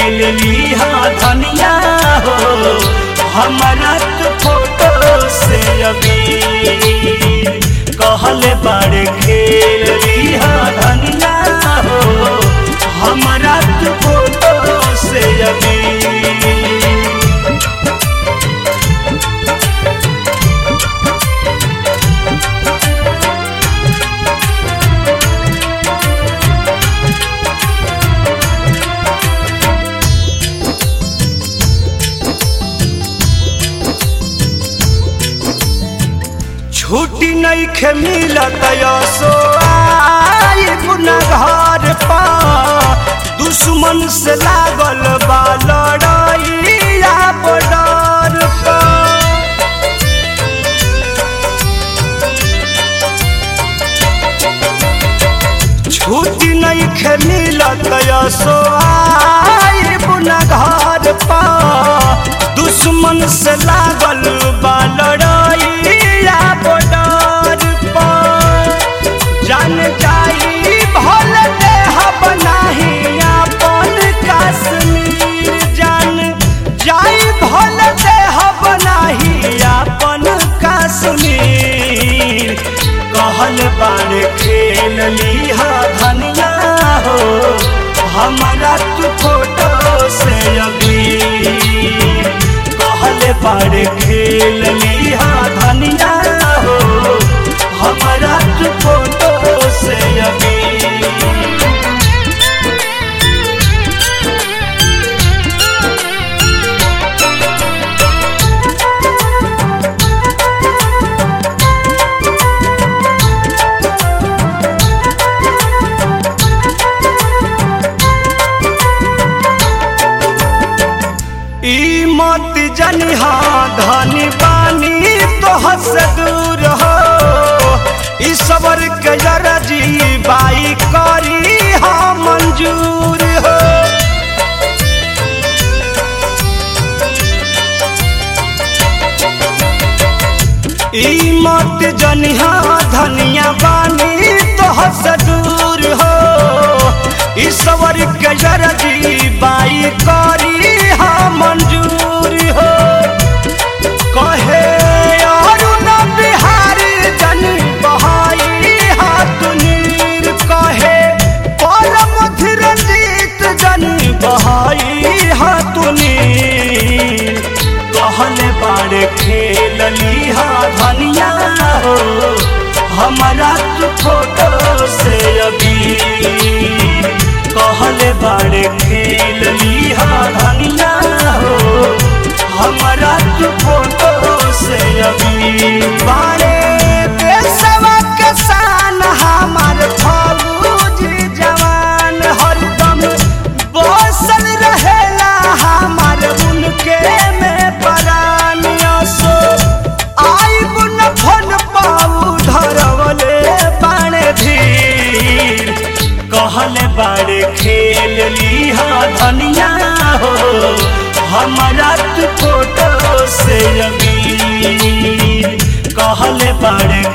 खेल लिहा धनिया हो हमारा तो फोटो से अभी कहले बाड़े खेल लिहा धनिया हो हमारा तो फोटो से अभी छुट्टी नहीं खे मिलत सो आई पुनः घर पा दुश्मन से लागल बा लड़ाइया बॉर्डर पा छुट्टी नहीं खे मिलत सो आई पुनः घर पा दुश्मन से लागल बा लड़ाइया बॉर्डर पा जान जाई भल देह बनाही अपन कश्मीर जान जाई भल देह बनाही अपन कश्मीर कहल बार खेल लिहा धनिया हो हमारा तू फोटो से अभी कहल बार खेल लिहा धनिया हो हमारा तू फोटो से अभी ई मत जनिहा धनी बानी तोह से दूर हो ई सबर के जरजी बाई करी हा मंजूर हो ई मत जनिहा धनिया बानी तोह से दूर हो ई सबर के जरजी बाई करी हा मंजूर हो कहे अरुण बिहारी जन बहाई हाथ नीर कहे परम धीरजीत जन बहाई हाथ नीर कहले बाड़े खेल लिहा धनिया हो हमारा तू फोटो से अभी कहले बाड़े खेल लिहा धनिया हो हमारा तू फोटो से अभी बाड़े देशवा के शान हमार फौजी जवान हरदम बसल रहेला हमार उनके में परान सो आई बुन फन पाऊ धरवले बाणे धीर कहले बाड़े खेल लिहा धनिया हो हमारा तू फोटो से अभी कहले बाड़े